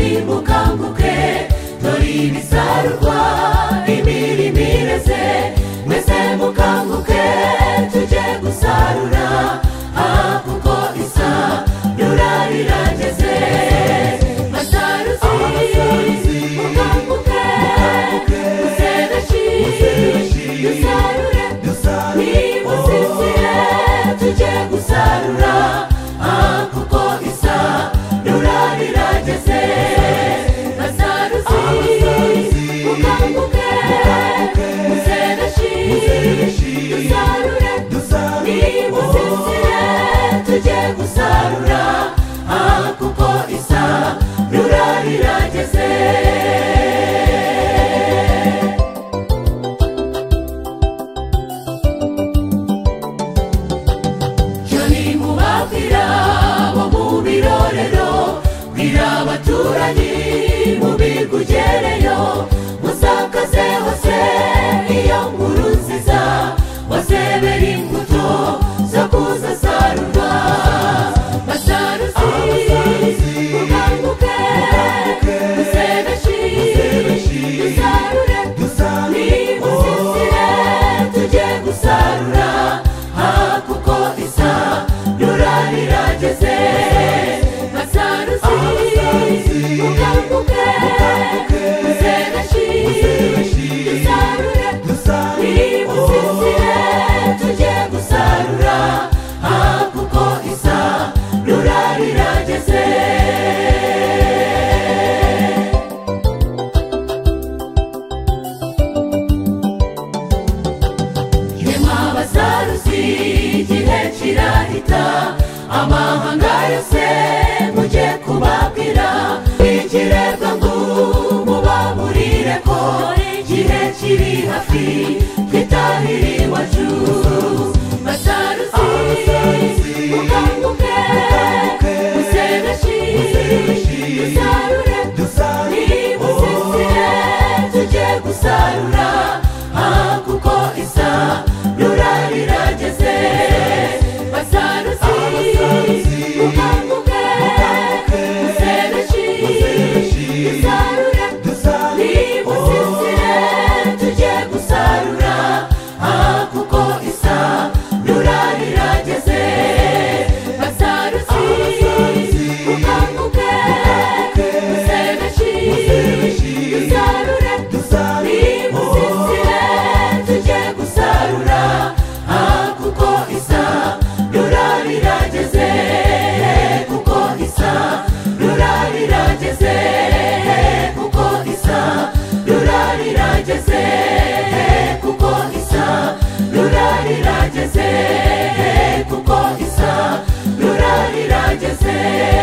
nimukanguke dore ibisarurwa imirimo ireze mwese mukanguke tujye gusarura aha kuko isarura rirageze basaruzi mukanguke musereshi dusarure nimusisire tujye gusarura aha kuko isarura rirageze basaruzi mukanguke musereshi dusarure nimusisire tujye gusarura aha kuko isarura rirageze joni mubabwira bo mu birorero bwira abaturanyi mu bigugereyo musakaze hose iyo nkuru nziza wasebera imbuto zo kuzasarurwa basaruzi mukanguke musebeshi dusarure nimusisire tujye gusarura aha kuko isarura rirageze basaruzi mukanguke musebeshi dusarure nimusisire tujye gusarura aha kuko isarura rirageze yemwe abasaruzi igihe kirahita amahanga yose mujye kubabwira ikirebwa ngo mubaburire ko igihe kiri hafi twitahire iwacu basaruzi mukanguke musebeshi dusarure nimusisire tujye gusarura aha kuko isarura rirageze basaruzi mukanguke musebeshi dusarure nimusisire tujye gusarura aha kuko isarura rirageze basaruzi mukanguke musebeshi dusarure nimusisire tujye gusarura aha kuko isarura rirageze kuko isarura rirageze kuko isarura rirageze kuko isarura rirageze kuko isarura rirageze